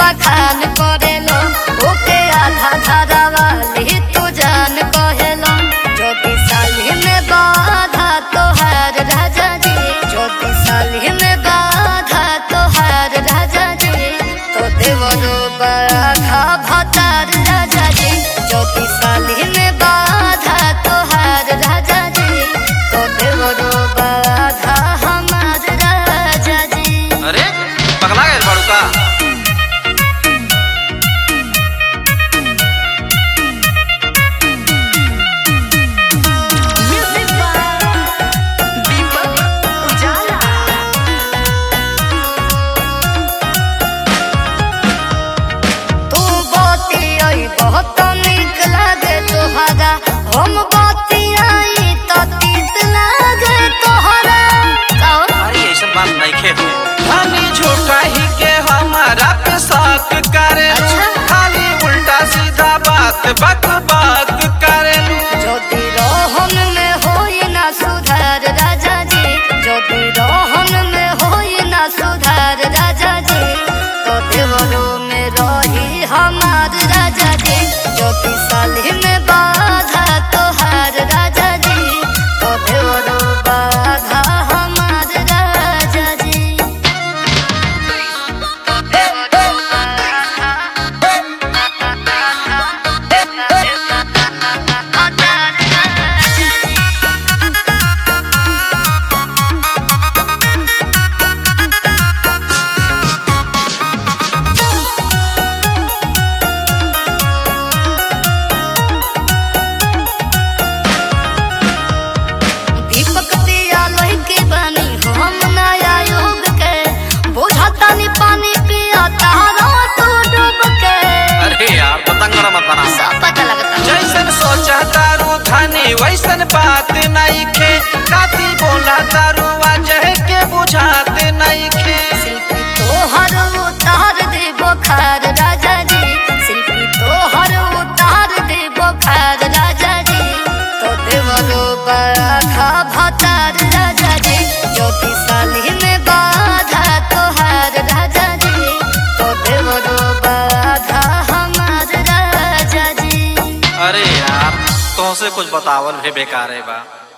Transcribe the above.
बखान करेलो ओके आधा धारा वाली तू जान कहेलो चौबी साली में बाधा तोहार राजा जी चौबी साली में बाधा तोहार राजा जी तो देवरो बाधा भतार राजा जी चौबी साली में बाधा तोहार राजा जी तो देवरो बाधा हमार राजा जी अरे पगला गए बाड़ू का Music by Deepak Ujala. तू बाती आई बहुत निक लागे तोहरा हम बाती आई तो तीत लागे तोहरा कौन अरे ऐसा बात नहीं खे खाली झूठा ही के हमारा पे शक करे अच्छा। खाली उल्टा सीधा बात बक बक करे ज्योति रोहन में होई ना सुधार राजा जी ज्योति रोहन में होई ना सुधार राजा जी तो देवरो में रही हमार राजा जी ज्योति साली में बाधा तोहार राजा जी तो देवरो बाधा हमार राजा जी तो देवरो दीपक दिया लोही की बनी हम नया युग के बुझता नी पानी पिया तारा तू डूब के अरे यार पतंग मत बना सब पता लगता जैसन सोचा तारू धनी वैसन बात नहीं खे काती बोला तारू वजह के बुझात नहीं खे शिल्पी तोहर उतार दे बोखार राजा जी शिल्पी तोहर उतार दे बोखार राजा जी तो देवरो बाधा भतार राजा जी ज्योति साली में बाधा तोहार राजा जी तो देवरो बाधा हमार राजा जी अरे यार तुमसे कुछ बतावल भी बेकार है बा